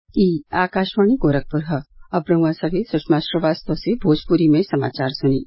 ई आकाशवाणी गोरखपुर ह अब रउआ सभे सुषमा श्रीवास्तव से भोजपुरी में समाचार सुनी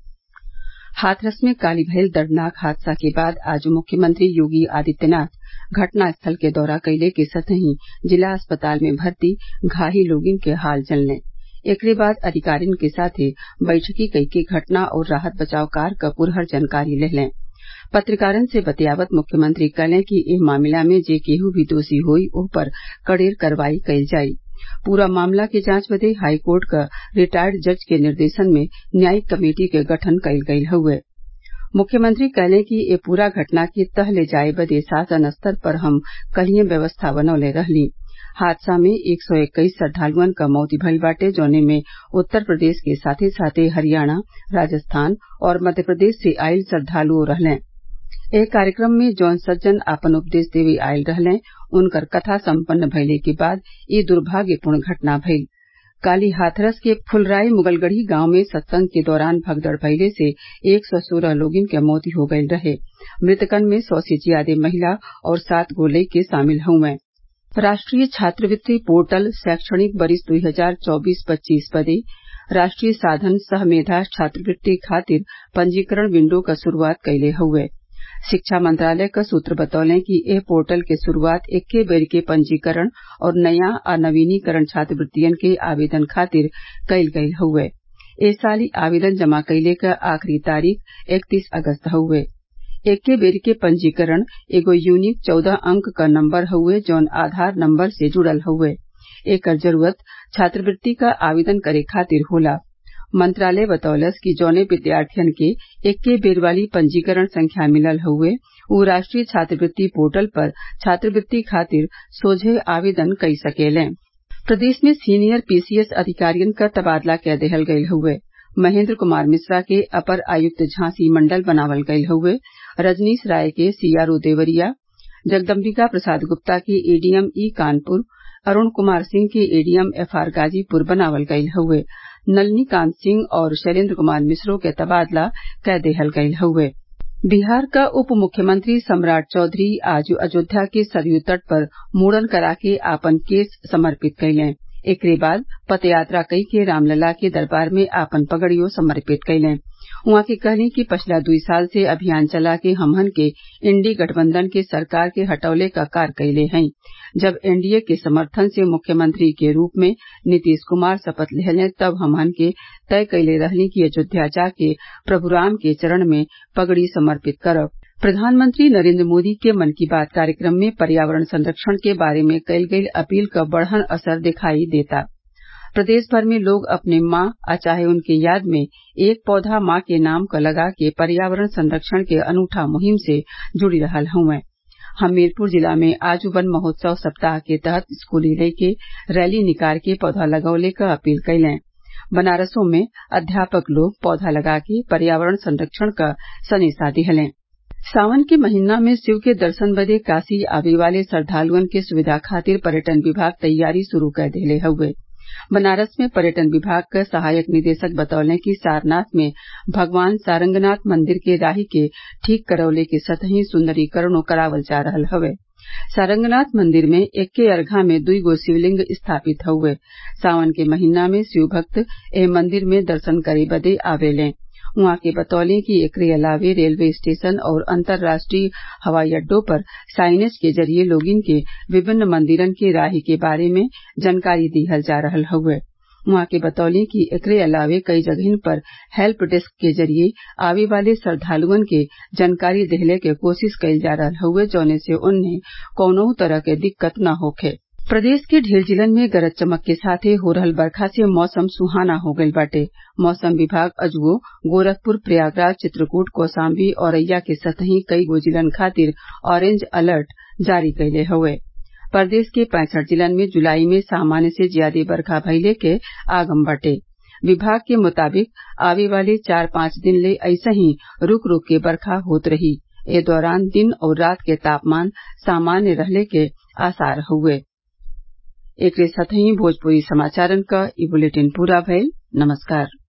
हाथरस में काल्हि भयल दर्दनाक हादसा के बाद आज मुख्यमंत्री योगी आदित्यनाथ घटनास्थल के दौरा कइले के संगहि जिला अस्पताल में भर्ती घायल लोगन के हाल जनले एकरे बाद अधिकारिन के साथे बैठकी कइके घटना और राहत बचाव कार्य क पुरहर जानकारी लेहलें पत्रकारन से बतियावत मुख्यमंत्री कहलें कि एह मामला में जे केहू भी दोषी होई ओह पर कड़ेर कार्रवाई कईल जाई पूरा मामला के जांच बदे हाईकोर्ट क रिटायर्ड जज के निर्देशन में न्यायिक कमेटी के गठन कईल गईल हउवे मुख्यमंत्री कहलें कि ए पूरा घटना के तह ले जाये बदे शासन स्तर पर हम कल्हिए व्यवस्था बनवले रहली हादसा में एक सौ इक्कीस श्रद्वालुअन क मौत भइल बाटे जौने में उत्तर प्रदेश के साथे साथे हरियाणा राजस्थान और मध्य प्रदेश से आइल श्रद्वालुओ रहलें एह कार्यक्रम में जौन सज्जन आपन उपदेश देवे आइल रहलें उनकर कथा सम्पन्न भइले के बाद ई दुर्भाग्यपूर्ण घटना भइल काल्हि हाथरस के फुलराय मुगलगढ़ी गांव में सत्संग के दौरान भगदड़ भइले से एक सौ सोलह लोगन क मौत हो गईल रहे मृतकन में सौ से ज्यादे महिला और सात गो लइके शामिल हउवे राष्ट्रीय छात्रवृत्ति पोर्टल शैक्षणिक बरिस दुई हजार चौबीस पच्चीस बदे राष्ट्रीय साधन सह मेधा छात्रवृत्ति खातिर पंजीकरण विंडो क शुरूआत कइले हउवे शिक्षा मंत्रालय क सूत्र बतौले कि एह पोर्टल के शुरूआत एक्के बेर के पंजीकरण और नया आ नवीनीकरण छात्रवृत्तियन के आवेदन खातिर कईल गईल हउवे ए साल आवेदन जमा कइले क आखिरी तारीख इकतीस अगस्त हउवे एक्के बेर के पंजीकरण एगो यूनिक चौदह अंक क नम्बर हउवे जौन आधार नम्बर से जुड़ल हउवे एकर जरूरत छात्रवृत्ति क आवेदन करे खातिर होला मंत्रालय बतौलस कि जौने विद्यार्थियन के एक्के बेर वाली पंजीकरण संख्या मिलल हउवे उ राष्ट्रीय छात्रवृत्ति पोर्टल पर छात्रवृत्ति खातिर सोझे आवेदन कई सकेलें प्रदेश में सीनियर पीसीएस अधिकारियन क तबादला कै देहल गईल हउवे महेन्द्र कुमार मिश्रा के अपर आयुक्त झांसी मंडल बनावल गईल हउवे रजनीश राय के सीआरओ देवरिया जगदम्बिका प्रसाद गुप्ता के एडीएम ई कानपुर अरूण कुमार सिंह के एडीएम एफआर गाजीपुर बनावल गईल हउवे नलिनीकांत सिंह और शैलेन्द्र कुमार मिश्रो के तबादला कै देहल गईल हउवे बिहार क उप मुख्यमंत्री सम्राट चौधरी आज अयोध्या के सरयू तट पर मुड़न करा के आपन केस समर्पित कइलें एकरे बाद पदयात्रा कई के रामलला के दरबार में आपन पगड़ियो समर्पित कइलें उहाँ के कहली कि पछिला दुई साल से अभियान चला के हमहन के इंडी गठबंधन के सरकार के हटवले क कार्य कइले हई जब एनडीए के समर्थन से मुख्यमंत्री के रूप में नीतीश कुमार शपथ लेहलें तब हमहन के तय कइले रहली कि अयोध्या जाके प्रभु राम के चरण में पगड़ी समर्पित करब प्रधानमंत्री नरेन्द्र मोदी के मन की बात कार्यक्रम में पर्यावरण संरक्षण के बारे में कईल गईल अपील क बढ़न असर दिखाई देता प्रदेश भर में लोग अपने माँ आ चाहे उनके याद में एक पौधा माँ के नाम क लगा के पर्यावरण संरक्षण के अनूठा मुहिम से जुड़ी रहल हउवे हमीरपुर जिला में आज वन महोत्सव सप्ताह के तहत स्कूली लइके रैली निकाल के पौधा लगवले क अपील कइलें बनारसो में अध्यापक लोग पौधा लगा के पर्यावरण संरक्षण क सनेसा दिहलें सावन के महिना में शिव के दर्शन बदे काशी आवे वाले श्रद्वालुअन के सुविधा खातिर पर्यटन विभाग तैयारी शुरू कर देले हउवे बनारस में पर्यटन विभाग क सहायक निदेशक बतौले कि सारनाथ में भगवान सारंगनाथ मंदिर के राही के ठीक करवले के सतही सुंदरीकरणो करावल जा रहल हवे सारंगनाथ मंदिर में एक्के अर्घा में दुई गो शिवलिंग स्थापित हउवे सावन के महिना में शिव भक्त एह मंदिर में दर्शन करे बदे आवेलें उहाँ के बतौले कि एकरे अलावे रेलवे स्टेशन और अंतर्राष्ट्रीय हवाई अड्डों पर साइनेज के जरिये लोगिन के विभिन्न मंदिरन के राही के बारे में जानकारी दिहल जा रहल हउवे उहाँ के बतौले कि एकरे अलावे कई जगहिन पर हेल्प डेस्क के जरिये आवे वाले श्रद्वालुअन के जानकारी देहले के कोशिश कईल जा रहल हउवे जौने से ओन्ने कौनहू तरह के दिक्कत न होखे प्रदेश के ढेर जिलन में गरज चमक के साथे हो रहल बरखा से मौसम सुहाना हो गईल बाटे मौसम विभाग अजुओ गोरखपुर प्रयागराज चित्रकूट कौशाम्बी औरैया के सतही कई गो जिलन खातिर ऑरेंज अलर्ट जारी कइले हउवे प्रदेश के पैंसठ जिलन में जुलाई में सामान्य से ज्यादे बरखा भइले के आगम बाटे विभाग के मुताबिक आवे वाले चार पांच दिन ले अइसही रूक रूक के बरखा होत रही ए दौरान दिन और रात के तापमान सामान्य रहले के आसार हउवे एकरे साथही भोजपुरी समाचारन क ई बुलेटिन पूरा भइल नमस्कार